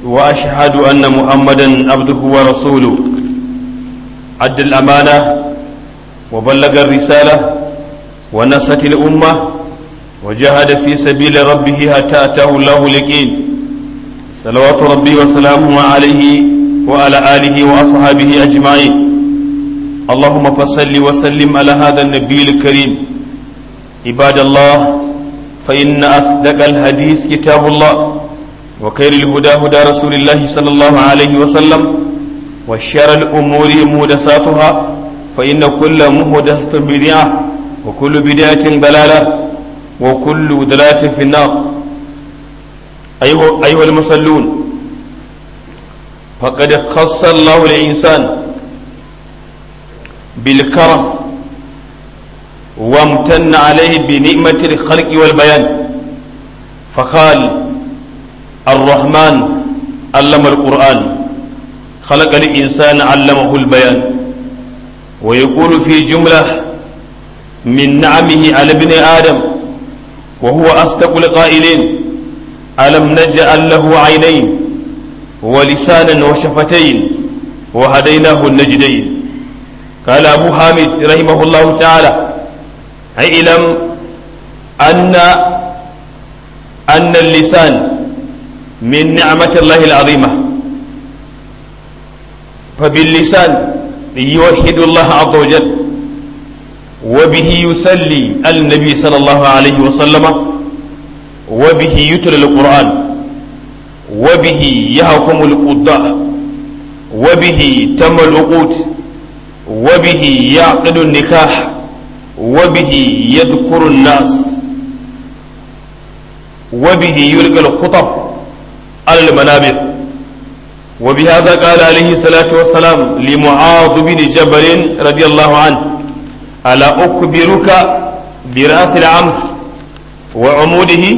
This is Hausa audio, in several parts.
وأشهد أن محمدا عبده ورسوله أدى الأمانة وبلغ الرسالة ونصت الأمة وجاهد في سبيل ربه حتى أتاه الله اليقين صلوات ربي وسلامه عليه وعلى آله وأصحابه أجمعين اللهم فصل وسلم على هذا النبي الكريم عباد الله فإن أصدق الحديث كتاب الله وخير الهدى هدى رسول الله صلى الله عليه وسلم وشر الأمور مهدساتها فإن كل مهدسة بدعة وكل بدعة ضلالة وكل ضلالة في النار أيها, أيها المصلون فقد خص الله الإنسان بالكرم وامتن عليه بنعمة الخلق والبيان فقال الرحمن علم القرآن خلق الإنسان علمه البيان ويقول في جملة من نعمه على ابن آدم وهو أصدق القائلين ألم نجعل له عينين ولسانا وشفتين وهديناه النجدين قال أبو حامد رحمه الله تعالى اعلم أن أن اللسان من نعمة الله العظيمة فباللسان يوحد الله عز وجل وبه يسلي النبي صلى الله عليه وسلم وبه يتلى القرآن وبه يحكم القضاء وبه تم العقود وبه يعقد النكاح وبه يذكر الناس وبه يلقى الخطب على المنابر وبهذا قال عليه الصلاة والسلام لمعاذ بن جبل رضي الله عنه ألا أكبرك برأس العمر وعموده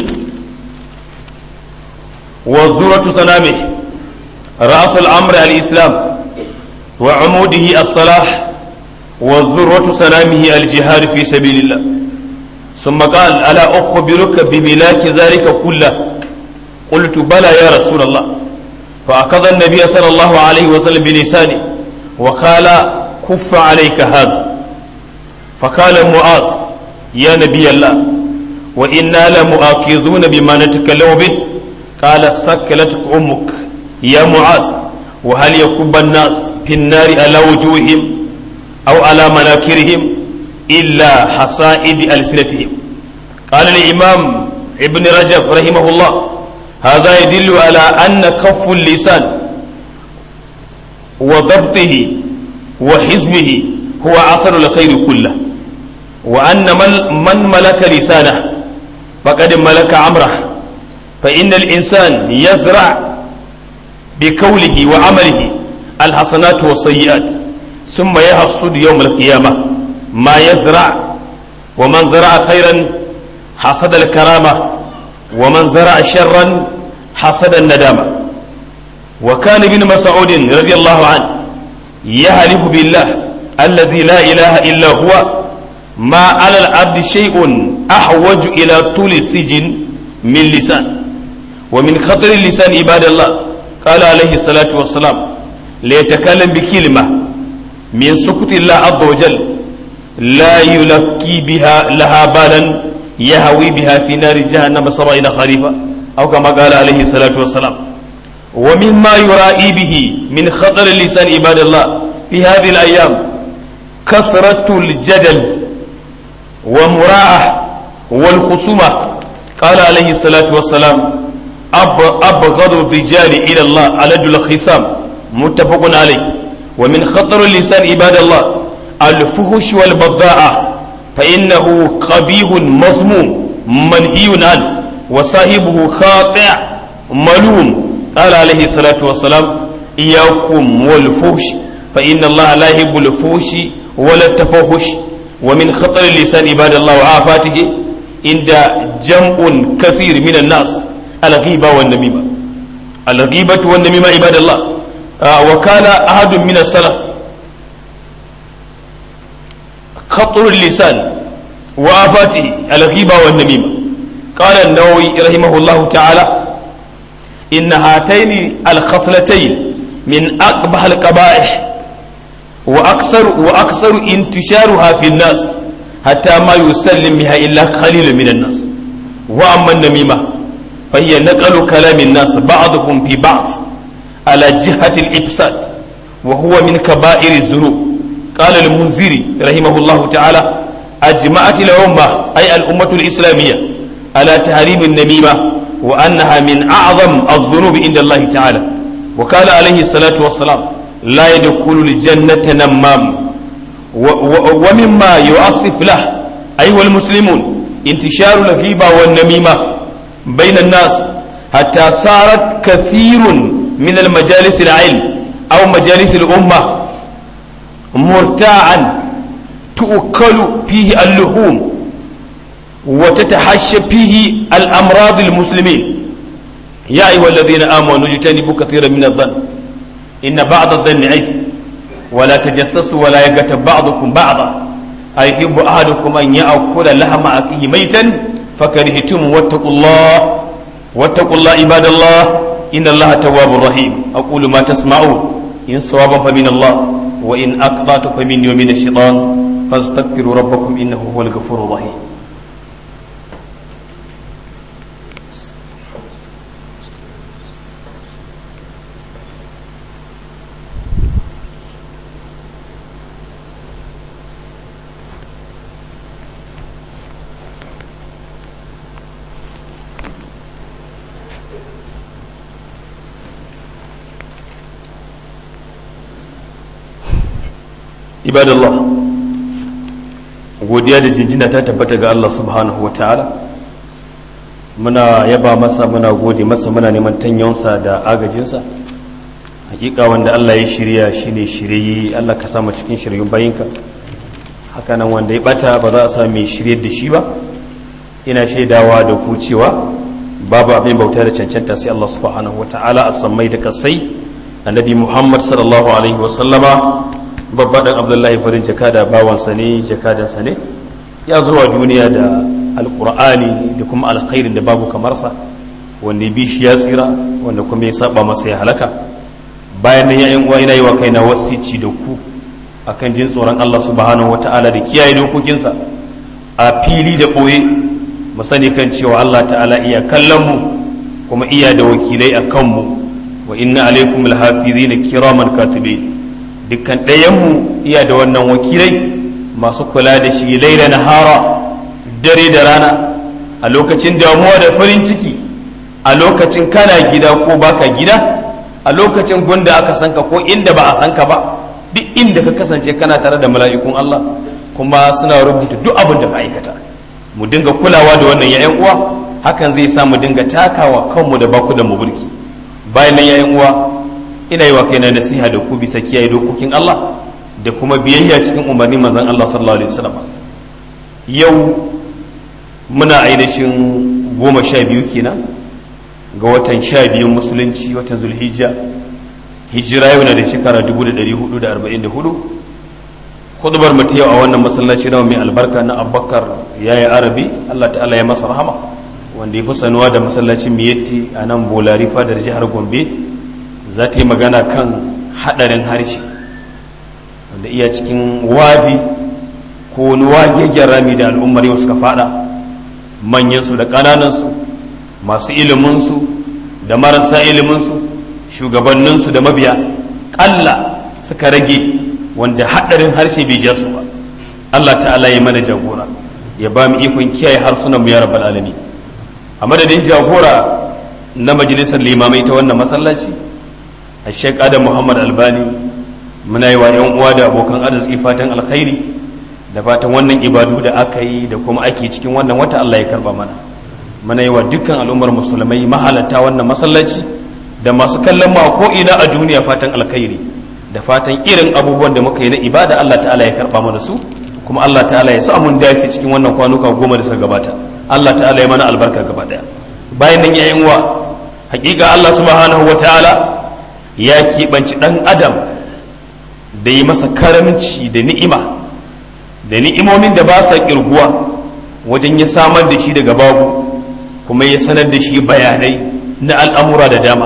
وزورة سنامه رأس الأمر الإسلام وعموده الصلاح وذروة سلامه الجهاد في سبيل الله ثم قال ألا أخبرك بملاك ذلك كله قلت بلى يا رسول الله فأخذ النبي صلى الله عليه وسلم بلسانه وقال كف عليك هذا فقال معاذ يا نبي الله وإنا لمؤاخذون بما نتكلم به قال سكلت أمك يا معاذ وهل يكب الناس في النار على وجوههم أو على مناكرهم إلا حصائد ألسنتهم قال الإمام ابن رجب رحمه الله هذا يدل على أن كف اللسان وضبطه وحزمه هو أصل الخير كله وأن من ملك لسانه فقد ملك أمره فإن الإنسان يزرع بقوله وعمله الحسنات والسيئات ثم يحصد يوم القيامة ما يزرع ومن زرع خيرا حصد الكرامة ومن زرع شرا حصد الندامة وكان ابن مسعود رضي الله عنه يحلف بالله الذي لا إله إلا هو ما على العبد شيء أحوج إلى طول السجن من لسان ومن خطر اللسان عباد الله قال عليه الصلاة والسلام ليتكلم بكلمة من سكت الله عز وجل لا يلقي بها لها بالا يهوي بها في نار جهنم سبعين خريفا أو كما قال عليه الصلاة والسلام ومما يرائي به من خطر اللسان عباد الله في هذه الأيام كثرة الجدل ومراعة والخصومة قال عليه الصلاة والسلام أب أبغض الرجال إلى الله ألد الخصام متفق عليه ومن خطر اللسان عباد الله الفهش والبضاعة فإنه قبيح مذموم منهي عنه وصاحبه خاطئ ملوم قال عليه الصلاة والسلام إياكم والفهش فإن الله لا يحب الفهش ولا التفهش ومن خطر اللسان عباد الله وعافاته عند جمع كثير من الناس الغيبة والنميمة الغيبة والنميمة عباد الله آه وكان أحد من السلف خطر اللسان وآفاته الغيبة والنميمة قال النووي رحمه الله تعالى إن هاتين الخصلتين من أقبح القبائح وأكثر وأكثر انتشارها في الناس حتى ما يسلم بها إلا قليل من الناس وأما النميمة فهي نقل كلام الناس بعضهم في بعض على جهة الإفساد وهو من كبائر الذنوب قال المنذري رحمه الله تعالى أجمعت الأمة أي الأمة الإسلامية على تحريم النميمة وأنها من أعظم الذنوب عند الله تعالى وقال عليه الصلاة والسلام لا يدخل الجنة نمام ومما يؤصف له أيها المسلمون انتشار الغيبة والنميمة بين الناس حتى صارت كثير من المجالس العلم أو مجالس الأمة مرتاعا تؤكل فيه اللحوم وتتحشى فيه الأمراض المسلمين يا أيها الذين آمنوا اجتنبوا كثيرا من الظن إن بعض الظن عز ولا تجسسوا ولا يغتب بعضكم بعضا أيحب أحدكم أن يأكل لحم أخيه ميتا فكرهتم واتقوا الله واتقوا الله عباد الله إن الله تواب رحيم أقول ما تسمعون إن صوابا فمن الله وإن أقطعت فمني ومن الشيطان فاستغفروا ربكم إنه هو الغفور الرحيم ibadallah godiya da jinjina ta tabbata ga Allah subhanahu wa ta'ala muna yaba masa muna gode masa muna neman tanyonsa da agajinsa hakika wanda Allah ya shirya shine shirye Allah ka sama cikin shiryun bayinka hakanan wanda ya bata ba za a sa mai shiryar da shi ba ina shaidawa da ku cewa babu abin bauta da cancanta sai Allah subhanahu wa ta'ala a sammai da kasai annabi Muhammad sallallahu alaihi wa sallama babba dan abdullahi farin jakada bawansa ne jakadansa ne ya zuwa duniya da alkur'ani da kuma alkhairin da babu kamarsa wanda bi shi ya tsira wanda kuma ya saba masa ya halaka bayan nan yayin uwa ina yi wa kaina wasici da ku akan jin tsoron Allah subhanahu wata'ala da kiyaye dokokinsa a fili da boye mu sani kan cewa Allah ta'ala iya kallon mu kuma iya da wakilai a kanmu wa inna alaikum alhafizina kiraman katibin dukkan ɗayanmu iya da wannan wakilai masu kula da shi laila na hara dare da rana a lokacin damuwa da farin ciki a lokacin kana gida ko baka gida a lokacin gunda aka sanka ko inda ba a sanka ba duk inda ka kasance kana tare da mala'ikun Allah kuma suna rubuta duk abin da ka aikata mu dinga kulawa da wannan yayan uwa hakan zai sa mu dinga takawa kanmu da baku da mu burki bayan nan yayan uwa ina yi wa kaina nasiha da ku bisa kiyaye dokokin Allah da kuma biyayya cikin umarnin manzon Allah sallallahu alaihi wasallam yau muna ainihin goma sha biyu kenan ga watan sha biyun musulunci watan zulhijja hijira yau na da shekara 1444 hudubar mu yau a wannan masallaci na mai albarka na abubakar yayi arabi Allah ta'ala ya masa rahama wanda ya fi sanuwa da masallacin miyetti a nan bolari fadar jihar gombe za ta yi magana kan haɗarin harshe wanda iya cikin waji ko wani wagegen rami da al'ummar yau suka fada manyansu da ƙananansu masu iliminsu da marasa iliminsu shugabanninsu da mabiya ƙalla suka rage wanda haɗarin harshe bai ja su ba Allah ta'ala ya mana jagora ya ba mu ikon kiyaye harsunan mu ya rabbal alamin a madadin jagora na majalisar limamai ta wannan masallaci a sheik adam muhammad albani muna yi wa yan uwa da abokan arziki fatan alkhairi da fatan wannan ibadu da aka yi da kuma ake cikin wannan wata allah ya karba mana muna yi wa dukkan al'ummar musulmai mahalarta wannan masallaci da masu kallon ma ko ina a duniya fatan alkhairi da fatan irin abubuwan da muka yi na ibada allah ta'ala ya karba mana su kuma allah ta'ala ya sa mun dace cikin wannan kwanuka goma da suka gabata allah ta'ala ya mana albarka gaba daya bayan nan ya uwa hakika allah subhanahu wa ta'ala ya keɓanci ɗan adam da yi masa karamci da ni'ima da ni'imomin da ba sa ƙirguwa wajen ya samar da shi daga babu kuma ya sanar da shi bayanai na al'amura da dama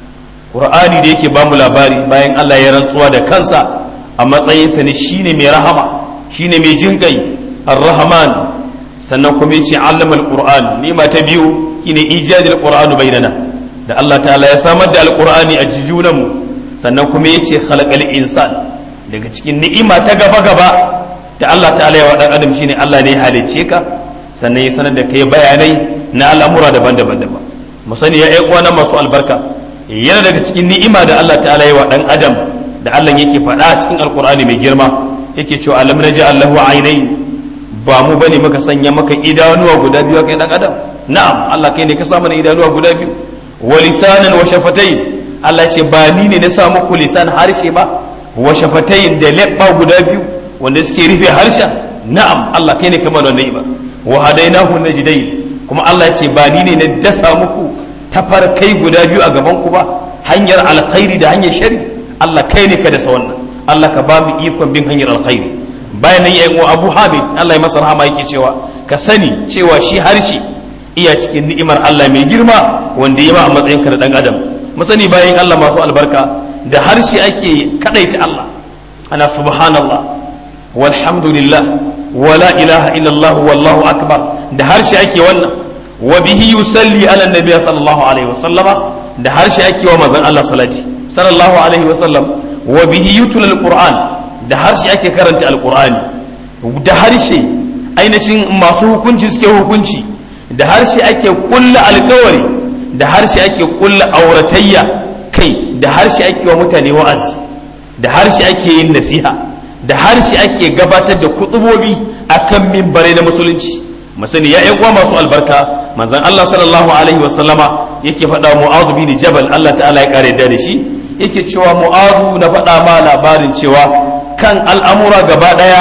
ƙur'ani da yake bamu labari bayan Allah ya rantsuwa da kansa a matsayinsa ne shine mai rahama shine mai jinƙai ar-rahman sannan kuma yace allama al-qur'an nima ta biyu shine ijadil qur'anu bainana da Allah ta'ala ya samar da al-qur'ani a jijunanmu sannan kuma yace khalaqal insan daga cikin ni'ima ta gaba gaba da Allah ta'ala ya wa dan adam shine Allah ne ya halicce ka sannan ya sanar da kai bayanai na al'amura daban-daban daban mu sani ya ƴan uwana masu albarka yana daga cikin ni'ima da Allah ta'ala ya wa dan adam da Allah yake faɗa a cikin alqur'ani mai girma yake cewa alam naj'al lahu aynayn ba mu bane muka sanya maka idanuwa guda biyu kai dan adam na'am Allah kai ne ka sa mana idanuwa guda biyu wa lisanan wa shafatayn Allah ya ce ba ni ne na sa muku lisan harshe ba wa shafatayn da leɓɓa guda biyu wanda suke rufe harshen na'am Allah kai ne kamar wannan ba wa hadainahu najdayn kuma Allah ya ce ba ni ne na dasa muku tafarkai guda biyu a gaban ku ba hanyar alkhairi da hanyar shari Allah kai ne ka dasa wannan Allah ka ba mu ikon bin hanyar alkhairi bayan nan yayin Abu Hamid Allah ya masa rahama yake cewa ka sani cewa shi harshe iya cikin ni'imar Allah mai girma wanda ya ma a matsayin ka da dan adam mu sani bayan Allah masu albarka da harshe ake kadaita Allah ana subhanallah walhamdulillah wala ilaha illallah wallahu akbar da harshe ake wannan wa bihi yusalli ala nabiy sallallahu alaihi wasallama da harshe ake wa manzon Allah salati sallallahu alaihi wasallam wa bihi yutul alquran da harshe ake karanta alqurani da harshe ainihin masu hukunci suke hukunci da harshe ake kulla alkawari da harshe ake kulla auratayya kai da harshe ake wa mutane wa'azi da harshe ake yin nasiha da harshe ake gabatar da kutubobi akan mimbarai na musulunci masani ya uwa masu albarka manzon Allah sallallahu alaihi wa sallama yake faɗa mu'azu bin jabal Allah ta'ala ya kare da shi yake cewa mu'azu na faɗa ma labarin cewa kan al'amura gaba ɗaya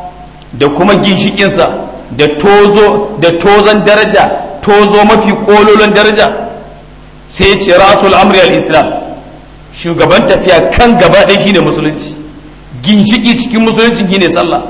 da kuma ginshikinsa da tozo da tozon daraja tozo mafi kololon daraja sai ya ce rasul amri al-islam shugaban tafiya kan gaba ɗaya shine musulunci ginshiki cikin musulunci shine sallah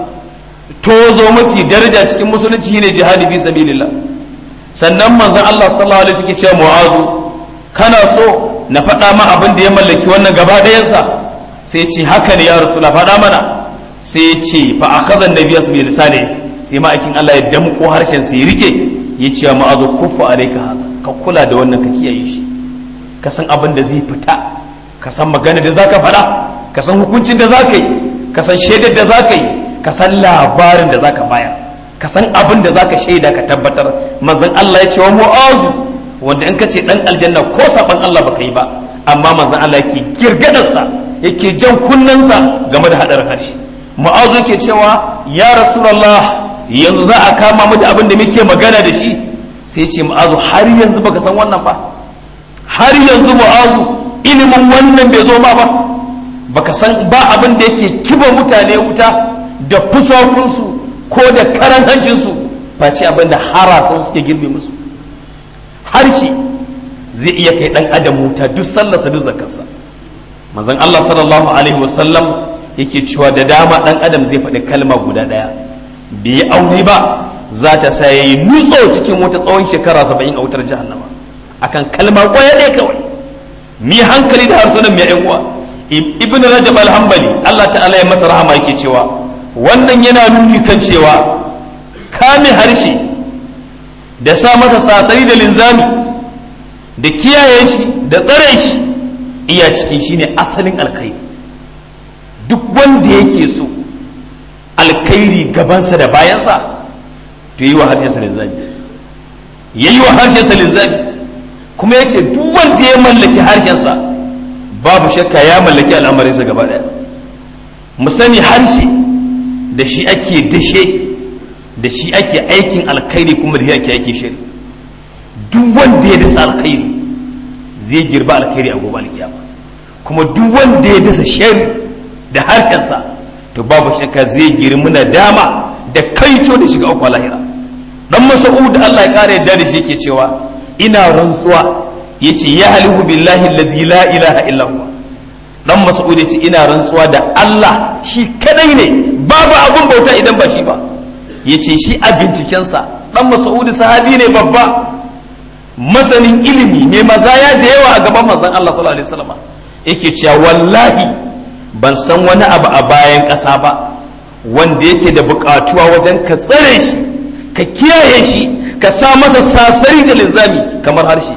tozo mafi daraja cikin musulunci shine jihadi fi sabilillah sannan manzon Allah sallallahu alaihi wasallam cewa mu'azu kana so na faɗa ma abin da ya mallaki wannan gaba ɗayansa sai ce haka ne ya rasula faɗa mana sai ya ce fa akaza nabiy sallallahu alaihi wasallam sai ma'aikin Allah ya damko harshen sai ya rike ya ce wa mu'azu kuffa alayka haza ka kula da wannan ka kiyaye shi ka san abin da zai fita ka san magana da zaka faɗa ka san hukuncin da zaka yi ka san shaidar da zaka yi ka san labarin da zaka bayar ka san abin da zaka shaida ka tabbatar manzon Allah ya ce wa mu'azu wanda in ka ce dan aljanna ko saban Allah baka yi ba amma manzon Allah yake girgadarsa yake jan kunnensa game da hadarin harshe mu'azu yake cewa ya rasulullah yanzu za a kama mu da abin da muke magana da shi sai ce mu'azu har yanzu baka san wannan ba har yanzu mu'azu ilimin wannan bai zo ma ba baka san ba abin da yake kiba mutane wuta da fusakunsu ko da karan hancinsu face abin da harasan suke girbe musu harshe zai iya kai dan adam wuta duk sallarsa duk zakarsa manzon Allah sallallahu alaihi wasallam yake cewa da dama dan adam zai faɗi kalma guda ɗaya bai yi aure ba za ta sa yayi nutso cikin wata tsawon shekara saba'in a wutar jahannama akan kalma kwaya ɗaya kawai mi hankali da harsunan mai yan uwa ibn rajab al-hanbali Allah ta'ala ya masa rahama yake cewa wannan yana nuni kan cewa kame harshe da sa masa sasari da linzami da kiyaye shi da tsare shi iya ciki shine asalin alkhairi duk wanda yake so alkhairi gabansa da bayansa to yi wa harshensa linzami ya yi wa harshensa linzami kuma ya ce duk wanda ya mallaki harshensa babu shakka ya mallaki al'amarinsa gaba ɗaya mu sani harshe da shi ake dashe da shi ake aikin alkhairi kuma da shi ake aikin shiri duk wanda ya dasa alkhairi zai girba alkhairi a gobe alkiyama kuma duk wanda ya dasa shari da harshensa to babu shakka zai girmi na dama da kaico da shiga uku lahira dan mas'ud Allah ya kare yadda da shi yake cewa ina rantsuwa yace ya halihu billahi allazi la ilaha illa huwa dan mas'ud yace ina rantsuwa da Allah shi kadai ne babu abun bauta idan ba shi ba yace shi a bincikensa dan mas'ud sahabi ne babba masanin ilimi mai mazaya da yawa a gaban manzon Allah sallallahu alaihi wasallam yake cewa wallahi ban san wani abu a bayan ƙasa ba wanda yake da buƙatuwa wajen ka tsare shi ka kiyaye shi ka sa masa sasari da linzami kamar harshe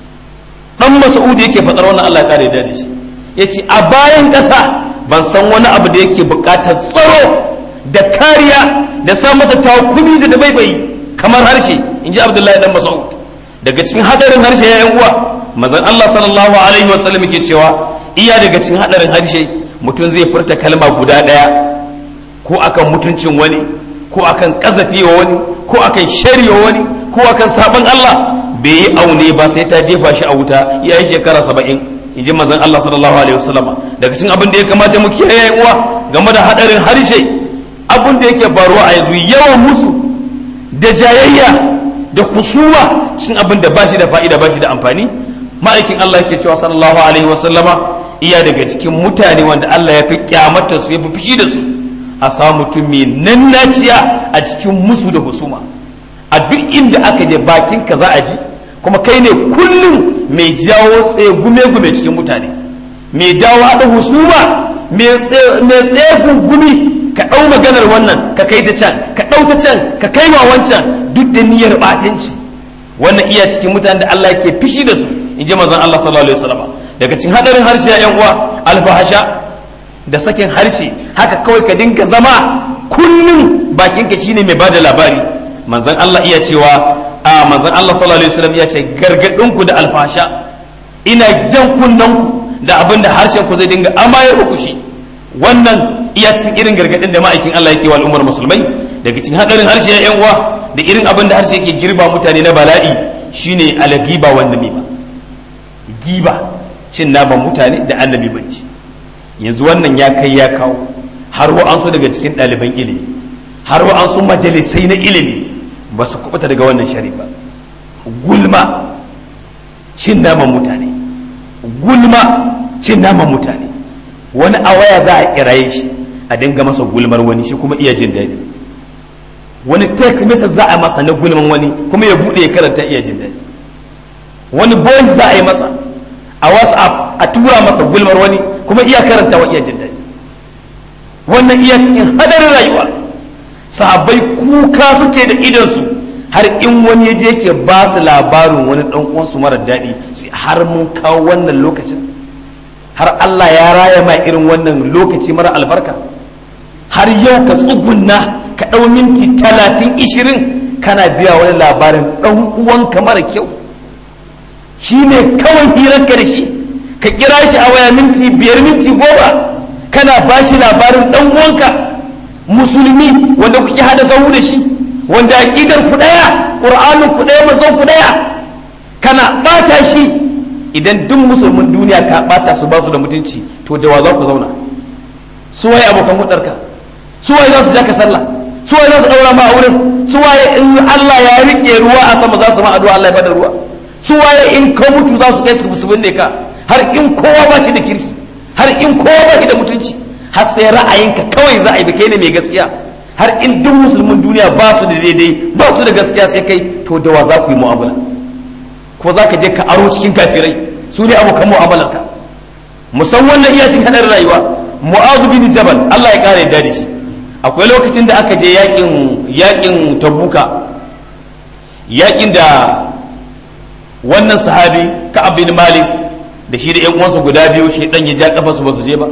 dan mas'udi yake faɗar wannan Allah ya kare da shi yace a bayan ƙasa ban san wani abu da yake buƙatar tsaro da kariya da sa masa takumi da dabaibayi kamar harshe inji Abdullahi dan Mas'ud daga cikin hadarin harshe ya yan uwa manzon Allah sallallahu alaihi wasallam yake cewa iya daga cikin hadarin harshe mutum zai furta kalma guda daya ko akan mutuncin wani ko akan kazafi wa wani ko akan shari wa wani ko akan sabon Allah bai yi aune ba sai ta jefa shi a wuta ya yi shekara saba'in in ji manzon Allah sallallahu alaihi wasallama daga cikin abin da ya kamata mu kiyaye uwa game da hadarin harshe abin da yake faruwa a yanzu yawan musu da jayayya da kusuma cin abin da bashi da fa'ida bashi da amfani ma'aikin Allah yake cewa sallallahu alaihi wasallama iya daga cikin mutane wanda Allah ya fi kyamata su ya fi fushi da su a samu mutum mai nannaciya a cikin musu da husuma a duk inda aka je bakin ka za a ji kuma kai ne kullum mai jawo tsaye gume-gume cikin mutane mai dawo haɗa husuma mai tsaye gumi ka ɗau maganar wannan ka kai ta can ka ɗau ta can ka kai ma wancan duk da niyyar ɓatanci wannan iya cikin mutane da Allah yake fishi da su in ji mazan Allah sallallahu alaihi wasallam daga cikin hadarin harshe ya uwa alfahasha da sakin harshe haka kawai ka dinga zama kullum bakinka shine mai bada labari manzon Allah iya cewa a manzon Allah sallallahu alaihi wasallam iya ce gargadin ku da alfahasha ina jan kunnen ku da abin da harshen ku zai dinga amayar ku shi wannan iya cikin irin gargadin da ma'aikin Allah yake wa al'ummar musulmai daga cikin hadarin harshe ya uwa da irin abin da harshe yake girba mutane na bala'i shine alagiba wanda ba giba cin naman mutane da annabi banci yanzu wannan ya kai ya kawo har wa'ansu daga cikin ɗaliban ilimi har wa'ansu majalisai na ilimi ba su kubuta daga wannan shari ba gulma cin naman mutane gulma cin naman mutane wani a waya za a kiraye shi a dinga masa gulmar wani shi kuma iya jin daɗi wani text message za a masa na gulman wani kuma ya buɗe ya karanta iya jin daɗi wani voice za a yi masa a whatsapp a tura masa gulmar wani kuma iya karanta wa iya jin daɗi wannan iya cikin hadarin rayuwa sahabbai kuka suke da idonsu har in wani ya je ke ba su labarin wani ɗan uwansu marar daɗi sai har mun kawo wannan lokacin har Allah ya raya ma irin wannan lokaci mara albarka har yau ka tsugunna ka ɗau minti talatin ishirin kana biya wani labarin ɗan uwanka mara kyau shi ne kawai hirarka da shi ka kira shi a waya minti biyar minti goma kana ba shi labarin ɗan uwanka musulmi wanda kuke hada zahu da shi wanda aƙidar ku ɗaya ƙur'anin ku ɗaya mazan ku ɗaya kana ɓata shi idan duk musulmin duniya ka ɓata su ba su da mutunci to da wa za ku zauna su waye abokan hudarka su waye za su ja ka sallah su waye za su ɗaura ma auren su waye in Allah ya riƙe ruwa a sama za su ma addu'a Allah ya bada ruwa su waye in ka mutu za su kai su su binne ka har in kowa ba shi da kirki har in kowa ba shi da mutunci har sai ra'ayinka kawai za a yi da kai ne mai gaskiya har in duk musulmin duniya ba su da daidai ba su da gaskiya sai kai to da wa za ku yi mu'amala ko za ka je ka aro cikin kafirai su ne abokan mu'amalarka musamman na iya cikin hadar rayuwa mu'adhu bin jabal Allah ya kare da shi akwai lokacin da aka je yakin yakin tabuka yakin da wannan sahabi ka'ab bin malik da shi da yan uwansa guda biyu shi dan ya ja kafa su ba su je ba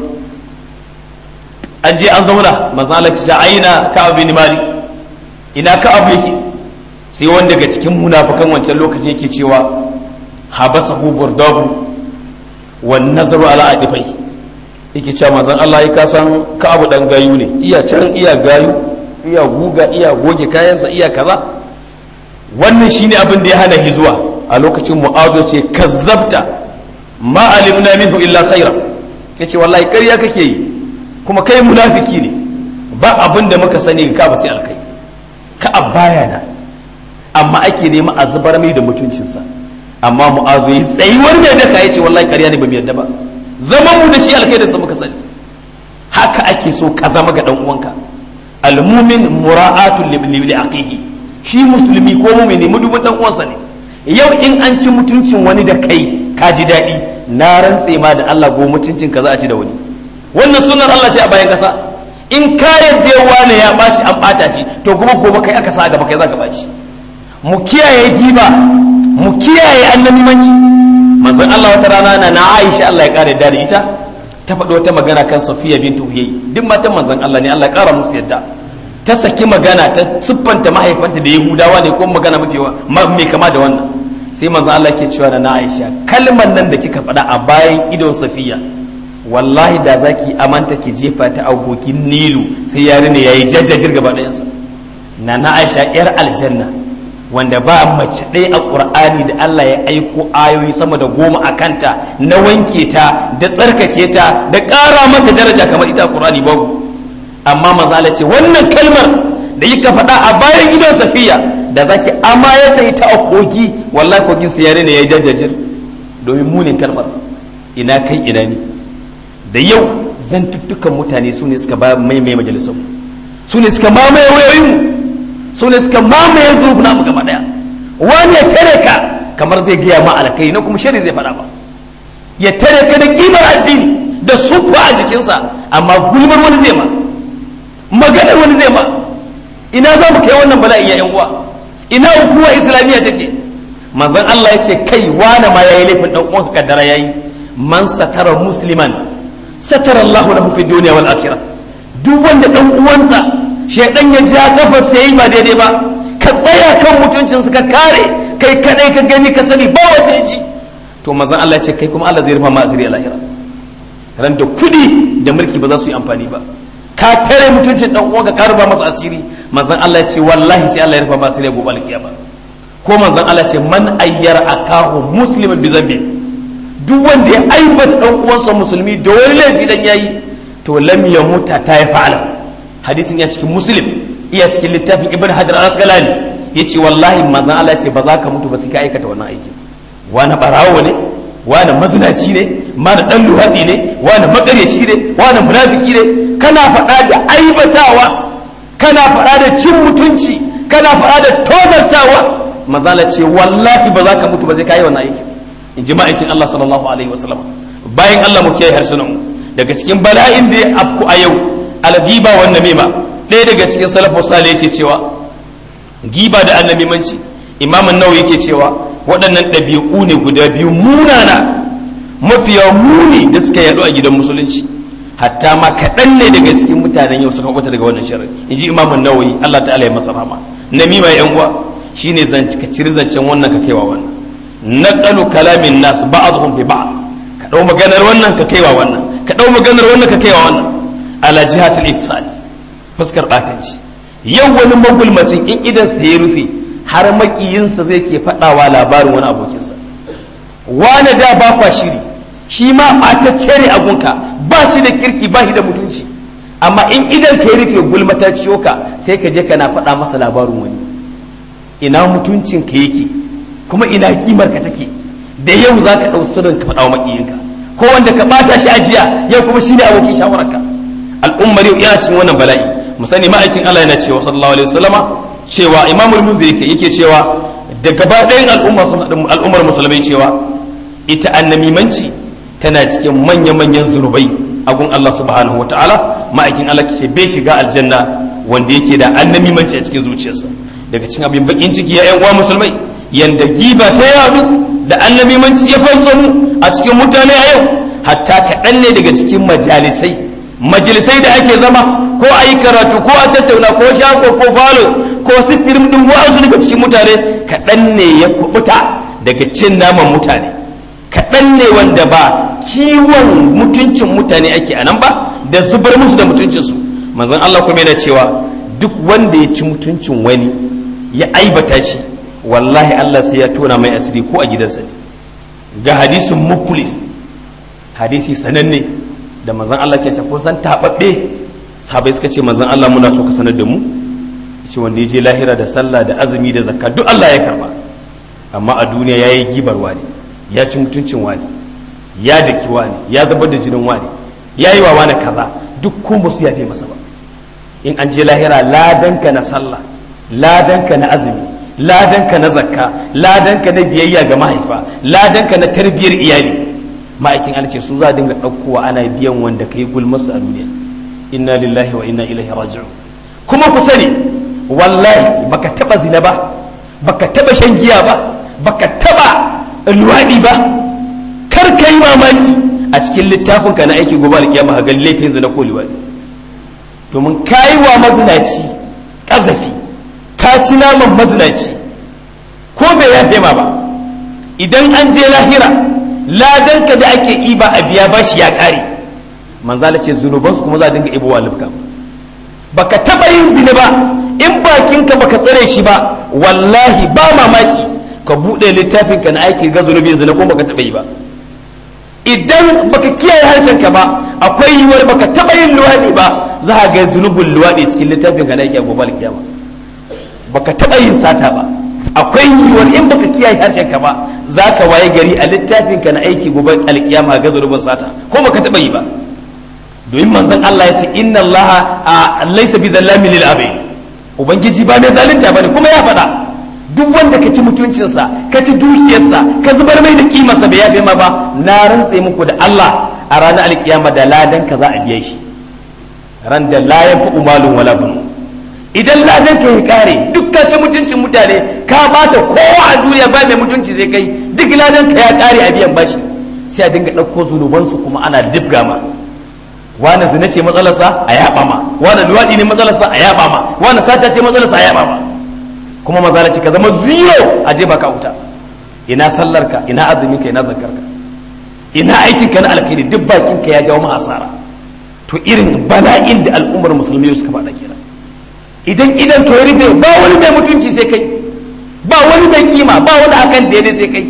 an je an zauna manzo Allah ya aina ka'ab bin malik ina ka'ab yake sai wanda daga cikin munafikan wancan lokacin yake cewa habasahu burdahu wan nazaru ala adifai yake cewa manzon Allah ya kasan ka'ab dan gayu ne iya can iya gayu iya guga iya goge kayansa iya kaza wannan shine abin da ya hana hizuwa a lokacin mu'adu ce kazzabta ma alimna minhu illa khaira yace wallahi ƙarya kake yi kuma kai munafiki ne ba abin da muka sani ka ba sai alkai ka abaya na amma ake nema a zubar mai da mutuncinsa amma mu'azu yi tsayuwar mai daka yace wallahi ƙarya ne ba mu yadda ba zaman mu da shi alkai da sa muka sani haka ake so ka zama ga dan uwanka almumin mura'atul li aqihi shi musulmi ko mu'mini mudubin dan uwansa ne yau in an ci mutuncin wani da kai ka ji daɗi na rantse ma da Allah go mutuncin ka za a ci da wani wannan sunan Allah ce a bayan kasa in ka yadda wani ya ɓaci an ɓata shi to kuma gobe kai aka sa gaba kai za ka ɓaci mu kiyaye giba mu kiyaye annabimanci manzon Allah wata rana na na Aisha Allah ya kare da ita ta faɗi wata magana kan Safiya bintu Huyay duk matan manzon Allah ne Allah ya kara musu yadda ta saki magana ta siffanta mahaifanta da Yahudawa ne ko magana mafi mai kama da wannan sai manzon Allah ke cewa na Aisha kalmar nan da kika faɗa a bayan idon Safiya wallahi da zaki amanta ki jefa ta agokin Nilu sai yare ne yayi jajjajir gaba ɗayansa na na Aisha yar aljanna wanda ba mace ɗaya a ƙur'ani da Allah ya aiko ayoyi sama da goma a kanta na wanke ta da tsarkake ta da ƙara mata daraja kamar ita ƙur'ani babu amma manzala ce wannan kalmar da yi ka faɗa a bayan gidan safiya da zaki amayar da ita a kogi wallahi kogin siyare ne ya yi jajajir domin munin kalmar ina kai ina ne da yau zantuttukan mutane su ne suka ba maimai majalisar su ne suka mamaye wayoyinmu su ne suka mamaye zurfi na gaba daya wani ya tare ka kamar zai gaya ma alkai na kuma shari zai faɗa ba ya tare ka da kimar addini da sufa a jikinsa amma gulmar wani zai ma maganar wani zai ma ina za mu kai wannan bala'in ya yan uwa ina hukuma islamiyya take manzon Allah ya ce kai wani ma yayi laifin dan uwanka kaddara yayi man satara musliman satara Allahu lahu fi dunya wal akhirah duk wanda dan uwansa shaidan ya ja kafa sai ba daidai ba ka tsaya kan mutuncin ka kare kai kadai ka gani ka sani ba wanda ya ji to manzon Allah ya ce kai kuma Allah zai rufa ma asiri a lahira ran da kudi da mulki ba za su yi amfani ba ka tare mutuncin dan uwanka ka rufa masa asiri manzon Allah ya ce wallahi sai Allah ya rufa ma asiri gobe alkiyama ko manzon Allah ya ce man ayyara akahu musliman bi zambi duk wanda ya aibata dan uwansa musulmi da wani laifi dan yayi to lam yamuta ta ya fa'ala hadisin ya cikin muslim iya cikin littafin ibn hajar al-asqalani yace wallahi manzon Allah ce ba za ka mutu ba sai ka aikata wannan aiki wani barawo ne wani mazinaci ne wani dan luhadi ne wani makaryaci ne wani munafiki ne kana faɗa da aibatawa kana faɗa da cin mutunci kana faɗa da tozartawa manzon Allah ce wallahi ba za ka mutu ba sai ka yi wannan aiki in ji ma'aikin Allah sallallahu alaihi wasallam bayan Allah mu kiyaye harsunan mu daga cikin bala'in da ya afku a yau algiba wa namima ɗaya daga cikin salafu sale yake cewa giba da annamimanci imamun nawa yake cewa waɗannan ɗabi'u ne guda biyu munana mafiya muni da suka yaɗu a gidan musulunci hatta ma kaɗan ne daga cikin mutanen yau suka kwata daga wannan shirin in ji imamun nawayi allah ta'ala ya masa rama namima yan uwa shine zance ka ciri zancen wannan ka kaiwa wannan naqalu kalamin nas ba'dhum bi ba'd ka dau maganar wannan ka kaiwa wannan ka dau maganar wannan ka kaiwa wannan ala jihatul ifsad fuskar batanci yau wani magulmacin in idan sa ya rufe har makiyinsa zai ke faɗawa labarin wani abokinsa wani da ba kwa shiri shi ma ɓatacce ne abunka ba shi da kirki ba shi da mutunci amma in idan ka rufe gulmata ciyo ka sai ka je kana faɗa masa labarin wani ina mutuncin ka yake kuma ina kimar ka take da yau za ka ɗau sirrin ka faɗa wa makiyinka ko wanda ka ɓata shi ajiya yau kuma shi ne abokin shawararka al'ummar yau yana cikin wannan bala'i mu sani ma'aikin Allah yana cewa sallallahu alaihi wasallama cewa imamul munziri yake cewa da gaba ɗayan al'ummar musulmai cewa ita annamimanci tana cikin manya-manyan zunubai a gun Allah subhanahu wa ta'ala ma'aikin Allah ce bai shiga aljanna wanda yake da annamimanci a cikin zuciyarsa daga cikin abin bakin ciki ya yan uwa musulmai yanda giba ta yadu da annamimanci ya fanso mu a cikin mutane a yau hatta kaɗan ne daga cikin majalisai majalisai da ake zama ko a yi karatu ko a tattauna ko shago ko falo ko sitirim din wa'azu daga cikin mutane kaɗan ne ya kubuta daga cin naman mutane kaɗan ne wanda ba kiwon mutuncin mutane ake a nan ba da zubar musu da mutuncinsu manzon Allah kuma yana cewa duk wanda ya ci mutuncin wani ya aibata shi wallahi Allah sai ya tona mai asiri ko a gidansa ne ga hadisin muflis hadisi sananne da manzon Allah ke ce kun san tababbe sahabbai suka ce manzon Allah muna so ka sanar da mu ce wanda ya je lahira da sallah da azumi da zakka duk Allah ya karba amma a duniya yayi gibar wani ya ci mutuncin wani ya daki wani ya zubar da jinin wani ya yi wa wani kaza duk ko ba su yafe masa ba in an je lahira ladanka na sallah ladanka na azumi ladanka na zakka ladanka na biyayya ga mahaifa ladanka na tarbiyyar iyali ma'aikin Allah ce su za dinga ɗaukowa ana biyan wanda ka yi gulmarsu a duniya inna lillahi wa inna ilaihi raji'un kuma ku sani wallahi baka taba zina ba baka taba shan giya ba baka taba luwaɗi ba kar ka yi mamaki a cikin littafinka na aiki gobe alkiyama ga laifin zina ko luwaɗi domin ka yi wa mazinaci ƙazafi ka ci naman mazinaci ko bai yafe ma ba idan an je lahira ladanka da ake iba a biya bashi ya ƙare manzala ce zunubansu kuma za a dinga ibowa lifka baka taba yin zina ba in bakinka baka tsare shi ba wallahi ba mamaki ka buɗe littafinka na aiki ga zunubin zina kuma baka taba yi ba idan baka kiyaye harshenka ba akwai yiwuwar baka taba yin luwaɗi ba za a ga zunubin luwaɗi cikin littafinka na aiki a gobe alkiyama baka taba yin sata ba akwai yiwuwar in baka kiyaye harshenka ba za ka waye gari a littafinka na aiki gobe alkiyama ga zunubin sata ko baka taba yi ba domin manzon Allah ya ce inna Allah a laisa bi zallamin lil abid ubangiji ba mai zalunta bane kuma ya faɗa duk wanda ka ci mutuncinsa ka ci dukiyarsa ka zubar mai da kimarsa bai yafe ma ba na rantse muku da Allah a ranar alkiyama da ladan ka za a biya shi ran da la yanfa umalun wala bunu idan ladan ka ya kare duk ka ci mutuncin mutane ka bata kowa a duniya ba mai mutunci sai kai duk ladan ka ya kare a biyan bashi sai a dinga ɗauko zunubansu kuma ana dibga ma wani zina ce matsalarsa a yaba ma wani luwaɗi ne matsalarsa a yaba ma wani sata ce matsalarsa a yaba ma kuma mazala ce ka zama zero a je baka wuta ina sallarka ina azuminka ina zakarka ina aikinka na alkhairi duk bakinka ya jawo ma asara to irin bala'in da al'ummar musulmi suka faɗa kenan idan idan ka rufe ba wani mai mutunci sai kai ba wani mai kima ba wani akan daidai sai kai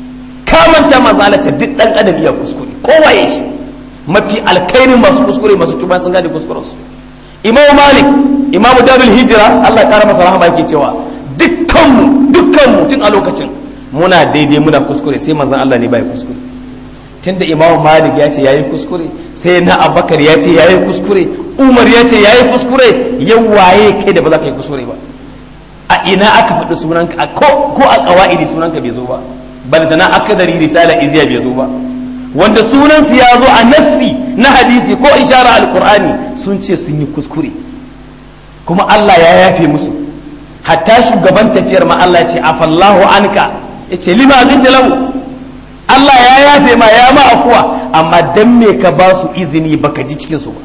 ka manta mazala ce duk dan adam iya kuskure kowa ya shi mafi alkairin masu kuskure masu tuba sun gane kuskurensu imam malik imam darul hijira Allah kara masa rahama yake cewa dukkanmu dukkanmu tun a lokacin muna daidai muna kuskure sai manzon Allah ne bai kuskure tunda imam malik ya ce yayi kuskure sai na abakar ya ce yayi kuskure umar ya ce yayi kuskure yau waye kai da ba za ka yi kuskure ba a ina aka faɗi sunanka ko ko a qawaidi sunanka bai zo ba bal da na akadari risala iziya bai zo ba wanda sunansu ya zo a nassi na hadisi ko ishara alkur'ani sun ce sun yi kuskure kuma Allah ya yafe musu hatta shugaban tafiyar ma Allah ya ce afallahu anka ya ce lima zinta lahu Allah ya yafe ma ya ma afuwa amma dan me ka ba su izini baka ji cikin su ba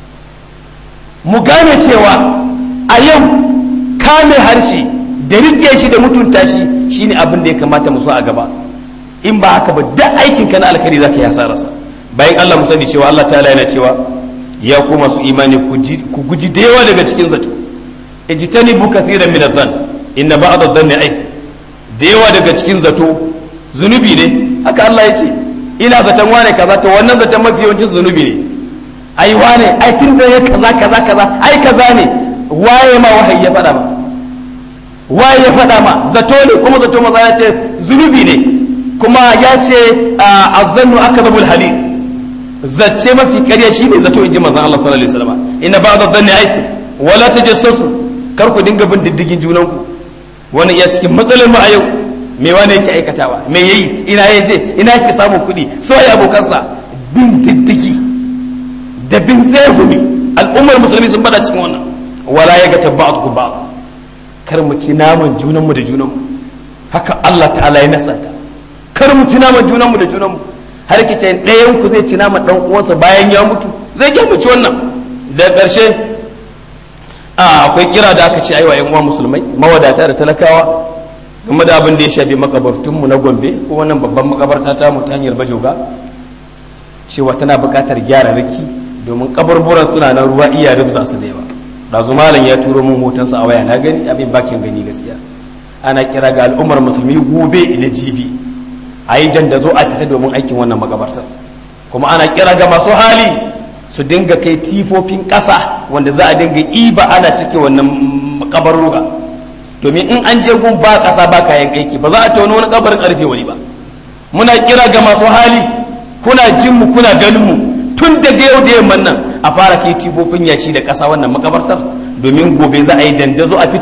mu gane cewa a yau kame harshe da rike shi da mutunta shi shine abin da ya kamata mu so a gaba in ba haka ba duk aikin ka na alkhairi zaka yi hasararsa bayan Allah mu sani cewa Allah ta'ala yana cewa ya ku masu imani ku guji da yawa daga cikin zato ijtanibu kathiran min adh-dhann inna ba'd adh-dhanni ais da yawa daga cikin zato zunubi ne haka Allah ya ce ina zaton wane kaza to wannan zaton mafi yawancin zunubi ne ai wane ai tun da ya kaza kaza kaza ai kaza ne waye ma wahayi ya faɗa ma waye ya faɗa ma zato ne kuma zato maza ya ce zunubi ne kuma ya ce azzannu akadabul hadith zace mafi ƙarya shine zato inji manzon Allah sallallahu alaihi wasallam inna ba'da dhanni aisu wala tajassasu kar ku dinga bin diddigin junan ku wani iya cikin matsalar mu a yau me wani yake aikatawa me yayi ina ya je ina yake samun kuɗi so ya abokansa bin diddigi da bin tsegumi al'ummar musulmi sun bada cikin wannan wala ya ga tabbatu ba kar mu ci naman junanmu da junanmu haka Allah ta'ala ya nasata kar mu ci naman junanmu da junanmu har ki ce ɗayan ku zai ci naman ɗan uwansa bayan ya mutu zai ke mu ci wannan da ƙarshe akwai kira da aka ce aiwa yan uwa musulmai mawadata da talakawa game da abin da ya shafi makabartunmu na gombe ko wannan babban makabarta ta mu ta hanyar bajoga cewa tana buƙatar gyara riki domin kaburburan suna nan ruwa iya rubza su da yawa ɗazu malam ya turo min hotonsa a waya na gani abin bakin gani gaskiya ana kira ga al'ummar musulmi gobe da jibi a yi dandazo a fita domin aikin wannan makabartar kuma ana kira ga masu hali su dinga kai tifofin ƙasa wanda za a dinga iba ana cike wannan kabarruka domin in an je gun ba ƙasa ba kayan aiki ba za a tauna wani kabarin ƙarfe wani ba muna kira ga masu hali kuna jin mu kuna ganin mu tun da yau da yamman nan a fara kai tifofin yashi da ƙasa wannan makabartar domin gobe za a yi dandazo a fita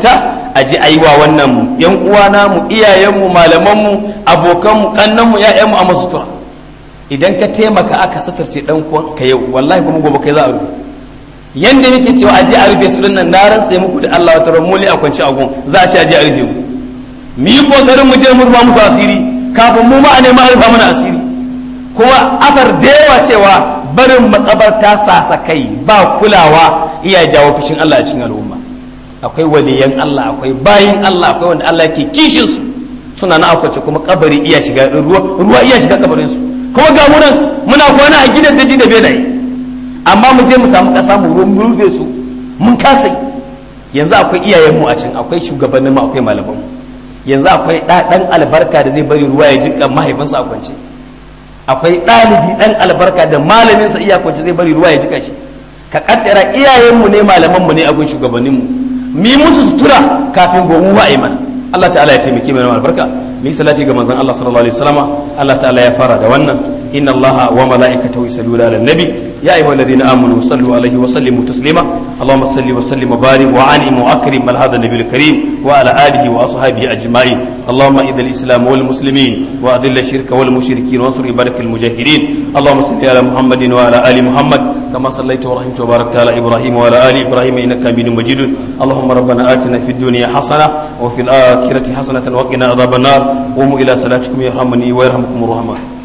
a ji aiwa wannan yan uwana mu iyayenmu malamanmu abokanmu kannanmu ya'yanmu a masu sutura idan ka taimaka aka suturce dan ka yau wallahi kuma gobe kai za a rufe yanda muke cewa aje a rufe su din nan na rantsa muku da Allah wata ran muli a kwanci agun za a ce aje a rufe mu mu yi kokarin mu je mu rufa musu asiri kafin mu ma a nema rufa mana asiri kuma asar da yawa cewa barin makabarta sasa kai ba kulawa iya jawo fushin Allah a cikin al'umma akwai waliyan Allah akwai bayin Allah akwai wanda Allah ke kishin su suna na akwace kuma kabari iya shiga ruwa ruwa iya shiga kabarin su kuma ga mu nan muna kwana a gidan daji da benaye amma mu je mu samu kasa mu rufe su mun kasa yanzu akwai iyayen mu a can akwai shugabannin mu akwai malaman mu yanzu akwai ɗan albarka da zai bari ruwa ya jika mahaifinsa a kwance akwai ɗalibi ɗan albarka da malaminsa iya kwance zai bari ruwa ya jika shi ka kaddara iyayenmu ne malamanmu ne abin shugabanninmu mu yi musu sutura kafin gomu wa mana Allah ta'ala ya taimake mai albarka mu yi salati ga manzon Allah sallallahu alaihi wasallama Allah ta'ala ya fara da wannan inna Allah wa mala'ikatahu yusalluna 'alan nabi ya ayyuhalladhina amanu sallu alaihi wa sallimu taslima اللهم صل وسلم وبارك وعنهم واكرم على هذا النبي الكريم وعلى اله واصحابه اجمعين اللهم اذل الاسلام والمسلمين واذل الشرك والمشركين وانصر عبادك المجاهدين اللهم صل على محمد وعلى ال محمد كما صليت ورحمت وباركت على ابراهيم وعلى ال ابراهيم انك حميد مجيد اللهم ربنا اتنا في الدنيا حسنه وفي الاخره حسنه وقنا عذاب النار قوموا الى صلاتكم يرحمني ويرحمكم الرحمن